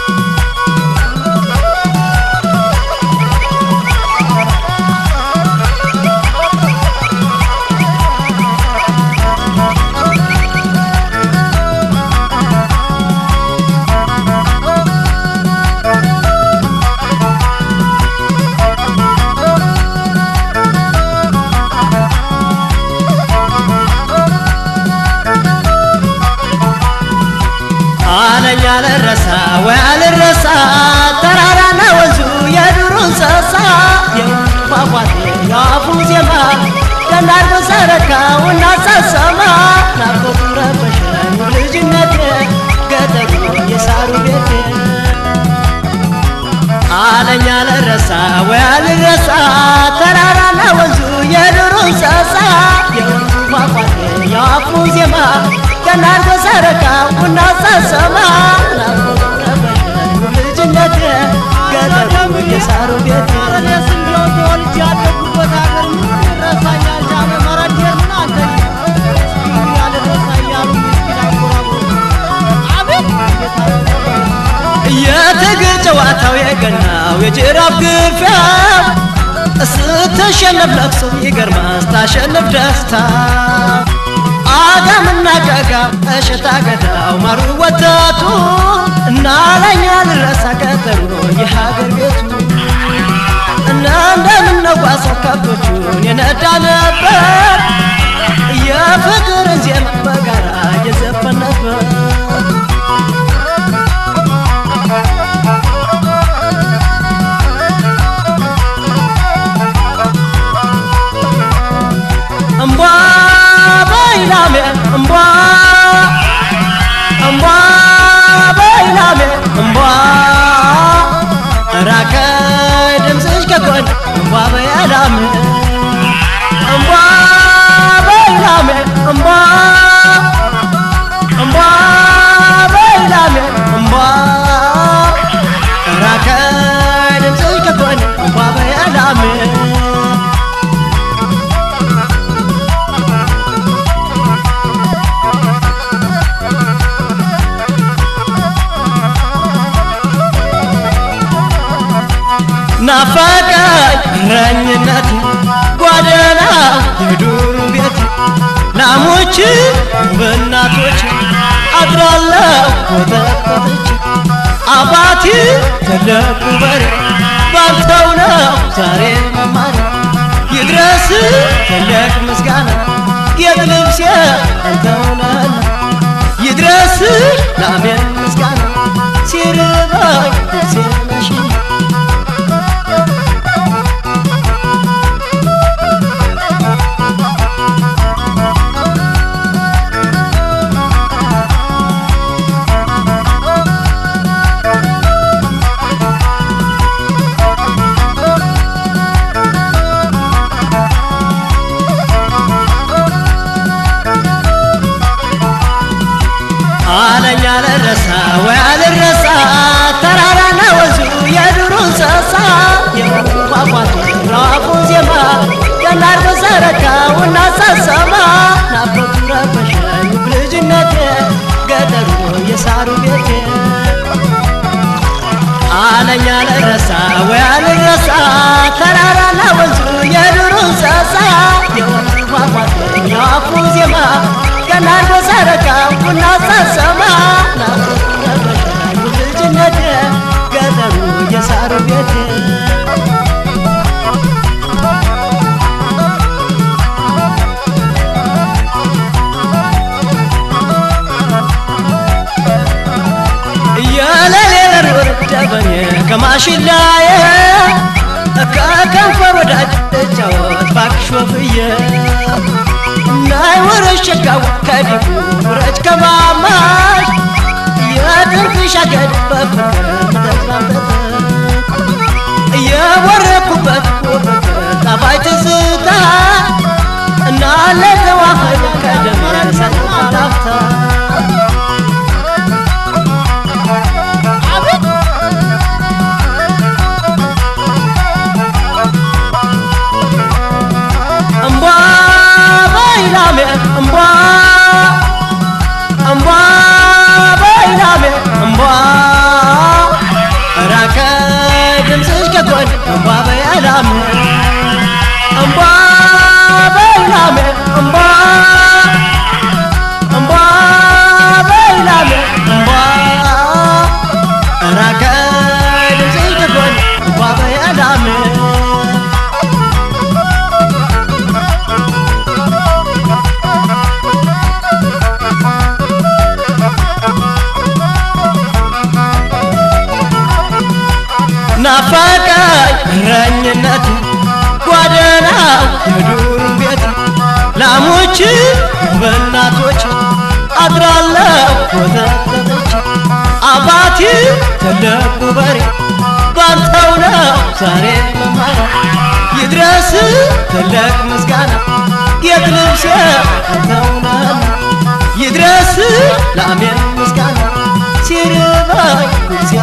አለኝ አልረሳ ወይ አልረሳ ተራራና ወንዙ የዱር እንስሳ የወንዙ ፏፏቴ የአፉ ዜማ ደናርጎ ሰረካውና ሳሰማ ናፍቆቱ ረበሸኝ ልጅነቴ ገጠሩ የሳሩ ቤቴ አለኝ አልረሳ ወይ አልረሳ ተራራና ወንዙ የዱር እንስሳ የወንዙ ፏፏቴ የአፉ ዜማ ገናርጎ ሰረካው ቡና ሳሰማ ናፍቆቱ ረበሸኝ ልጅነቴ ገጠሩ የሳሩ ቤቴ እኔስ እንዲያው ተወልጄ ያደጉበት ሀገር ምን ይረሳኛል? ጃነ መረዴር ምን አንተ እስኪ ያልረሳ እያሉ ምስኪን አንጎራጉሩ። አቤት እንዴት አለ የትግል ጨዋታው የገናው የጅራፍ ግፊያው ስትሸነፍ ለቅሶ ይገርማል ስታሸንፍ ደስታ አጋምና ገጋ እሸታ ገዳው ማሩ ወተቱ እና ለኛ ልረሳ ቀጠሮ የሀገር ቤቱ እና እንደምነጓሰው ከብቶቹን የነዳ ነበር የፍቅርን ዜማ በጋራ እየዘፈን ነበር እምቧ በይላሜ እምቧ እምቧ በይላሜ እምቧ ራቀ ድምፅሽ ከጎን እምቧ በይላሜ እምቧ በይላሜ እምቧ እምቧ በይላሜ እምቧ ራቀ ድምፅሽ ከጎን እምቧ በይላሜ ናፈቀኝ እረኝነት ጓደና የዱሩ ቤት ላሞች በእናቶች አድራለሁ ኮተኮተች አባቴ ትልቁ በሬ ባንተው ነው ዛሬ መማር ይድረስ ትልቅ ምስጋና ጌጥ ልብሴ አንተው ነህና ይድረስ ላሜን ምስጋና ሲርባኝ ልብሴ ነሽና አለኝ አልረሳ ወይ አልረሳ ተራራና ወንዙ የዱር እንስሳ የወንዙ ፏፏቴ ራፉ ዜማ ገናርጎ ሰረካውና ሳሰማ ናፍቆቱ ረበሸኝ ልጅነቴ ገጠሩ የሳሩ ቤቴ አለኝ አልረሳ ወይ አልረሳ ተራራና ወንዙ የዱር እንስሳ የወንዙ ፏፏቴ የአፉ ዜማ ገናርጎ ሰረካውና ሳሰማ ናፍቆቱ ረበሸኝ ልጅነቴ ገጠሩ የሳሩ ቤቴ የለሌለ ወረደበኝ ከማሽላዬ ከከንፈር ወዳጅ እጫወት ባክሽ ወፍዬ ናይ ወረሽ ሸጋው ከዲቡ ውረጅ ከማማሽ የጥርቅሽ አገድ በፍቅር ተስማምተት የወረኩበት ውበት ጣፋጭ ትዝታ እና ለተዋህድ ከደም ሰላፍታ እምቧ በይላሜ እምቧ እምቧ በይላሜ እምቧ ናፈቀኝ እረኝነት ጓደናው የዱር ቤት ላሞች በእናቶች አድራለሁ ወተተቶች አባቴ ትልቁ በሬ ባንተው ነው ዛሬ መማራ ይድረስ ትልቅ ምስጋና ጌጥ ልብሴ አንተው ነህና ይድረስ ለአሜን ምስጋና ሲርባኝ ጉርሴ